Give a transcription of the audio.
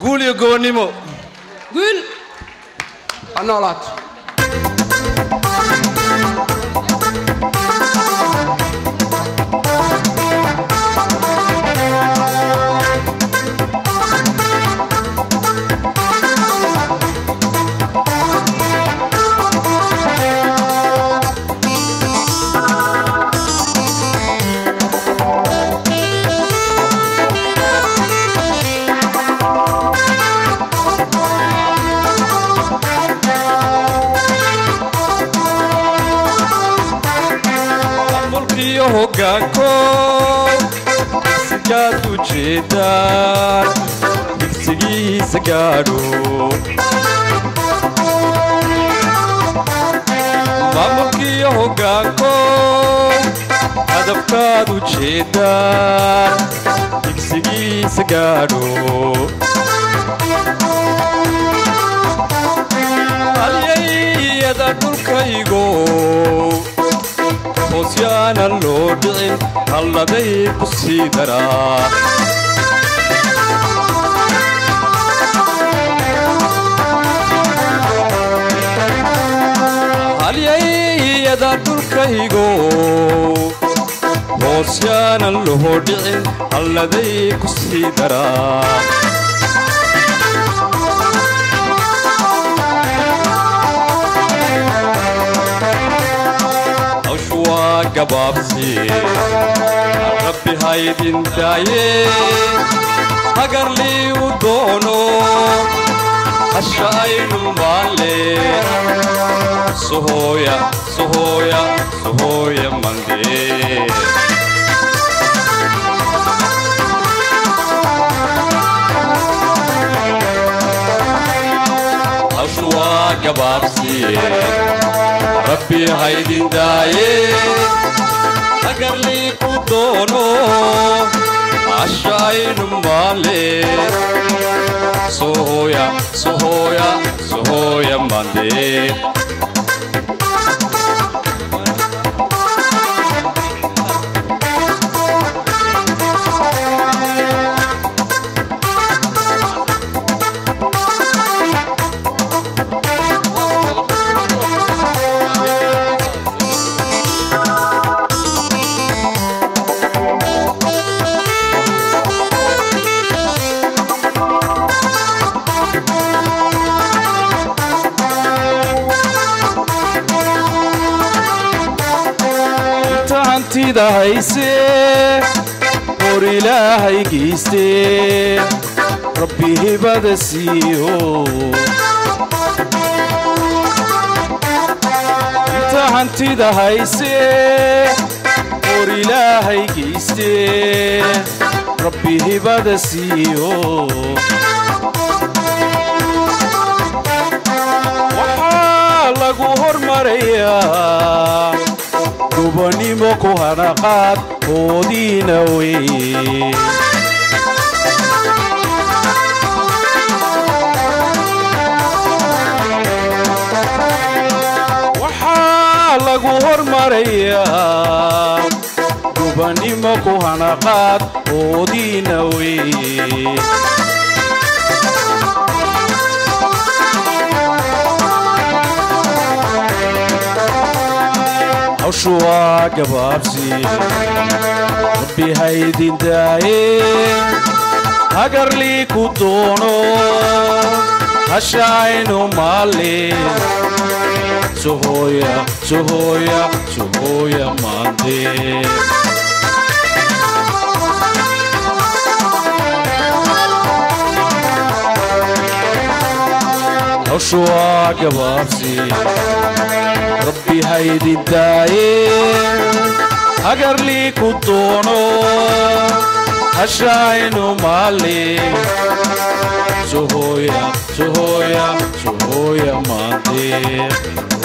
guul iyo gobonnimo guul ha noolaato mulkiyo hoggaanko sigaad u jeedaan digsigiisa gaadho maamulkiyo hoggaanko hadafkaad u jeedaan digsigiisa gaadho halyayada dhulkaygo hoosyaanan loo dhicin halladay ku sii daraa halyayada dhulkaygo hoosyaanan loo dhicin halladay ku sii daraa hawshu waa gabaabsi rabbi haydin daaye hagarlii u doono hasha aynu maalle sohooya sohooya sohooya mandee hawshu waa gabaabsi rabbi haydin daaye hagarlii ku doono asha aynu maale sohooya sohooya sohooya mandee inta hantida haysee hor ilaahay geystee rabbi hibada siiyo inta hantida haysee hor ilaahay geystee rabbi hibada siiyo waxaa lagu hormarayaa gubannimo ku hanaqaad hoodiina wey waxaa lagu hormarayaa gubannimo ku hanaqaad hoodiina wey hawshu waa gabaabsi rabbi haydin daaye hagarlii ku doono hasha aynu maalin sohooya sohooya sohooya maandee hawshu waa gabaabsi rabbi haydin daaye hagarlii ku doono hashaynu maalin sohooya sohooya sohooya maandee